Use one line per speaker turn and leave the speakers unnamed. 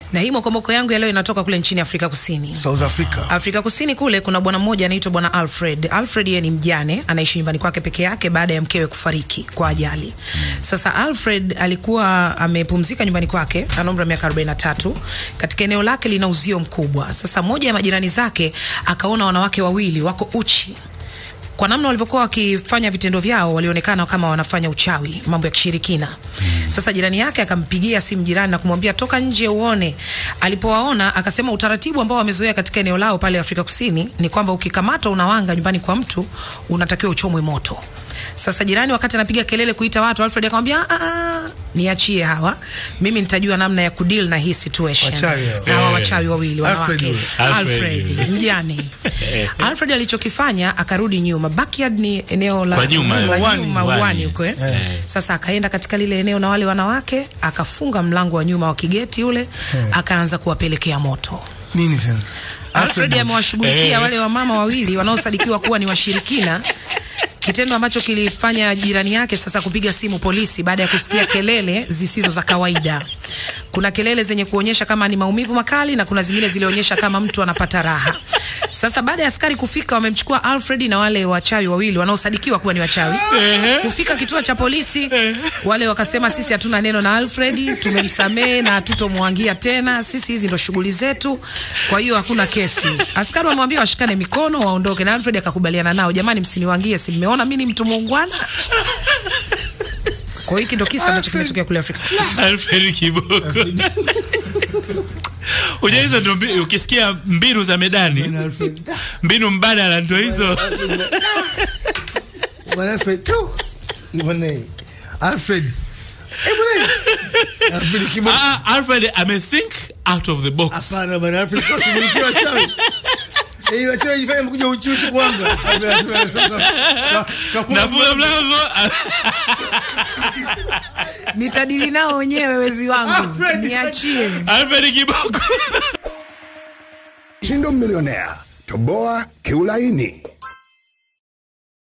Na hii mokomoko yangu ya leo inatoka kule nchini Afrika Kusini.
South Africa.
Afrika Kusini kule kuna bwana mmoja anaitwa bwana Alfred. Alfred yeye ni mjane, anaishi nyumbani kwake peke yake baada ya mkewe kufariki kwa ajali. Sasa Alfred alikuwa amepumzika nyumbani kwake, ana umri wa miaka 43. Katika eneo lake lina uzio mkubwa. Sasa moja ya majirani zake akaona wanawake wawili wako uchi kwa namna walivyokuwa wakifanya vitendo vyao walionekana kama wanafanya uchawi, mambo ya kishirikina. Sasa jirani yake akampigia simu jirani na kumwambia toka nje uone. Alipowaona akasema utaratibu ambao wamezoea katika eneo lao pale Afrika Kusini ni kwamba ukikamatwa unawanga nyumbani kwa mtu unatakiwa uchomwe moto. Sasa jirani wakati anapiga kelele kuita watu, Alfred akamwambia ah, niachie hawa, mimi nitajua namna ya kudeal na hii situation.
Wachawi hao.
Na hawa wachawi wawili
Alfred
wanawake.
huyo.
Alfred,
Alfred.
mjane. Alfred alichokifanya akarudi nyuma. Backyard ni eneo la
Kwa nyuma,
la
uwani,
nyuma
uwani.
uwani huko eh. Sasa akaenda katika lile eneo na wale wanawake, akafunga mlango wa nyuma wa kigeti ule, akaanza kuwapelekea moto.
Nini tena?
Alfred amewashughulikia
Eh.
wale wamama wawili wanaosadikiwa kuwa ni washirikina, kitendo ambacho kilifanya jirani yake sasa kupiga simu polisi baada ya kusikia kelele zisizo za kawaida. Kuna kelele zenye kuonyesha kama ni maumivu makali na kuna zingine zilionyesha kama mtu anapata raha. Sasa baada ya askari kufika, wamemchukua Alfred na wale wachawi wawili wanaosadikiwa kuwa ni wachawi. Kufika kituo cha polisi, wale wakasema sisi hatuna neno na Alfred, tumemsamehe na hatutomwangia tena, sisi hizi ndo shughuli zetu, kwa hiyo hakuna kesi. Askari wamwambia washikane mikono waondoke, na Alfred akakubaliana nao, jamani, msiniwangie, si mmeona mimi ni mtu muungwana. Kwa hiyo hiki ndo kisa ambacho kimetokea kule Afrika Kusini.
Alfred Kiboko. Unajua hizo ndo mbi- ukisikia mbinu za medani,
Alfred.
mbinu mbadala ndo hizo.
Bwana Alfred. tu. Bwana Alfred. Eh, bwana. Alfred Kiboko.
Ah, Alfred ame think out of the box.
Hapana bwana Alfred kwa kushughulikia wachawi. Eh, wachawi jifanye mkuja uchuchu kwanza.
Nafunga mlango.
Nitadili nao wenyewe wezi wangu,
Alfred,
niachie.
Alfred Kiboko.
Shindo Millionaire. Toboa kiulaini.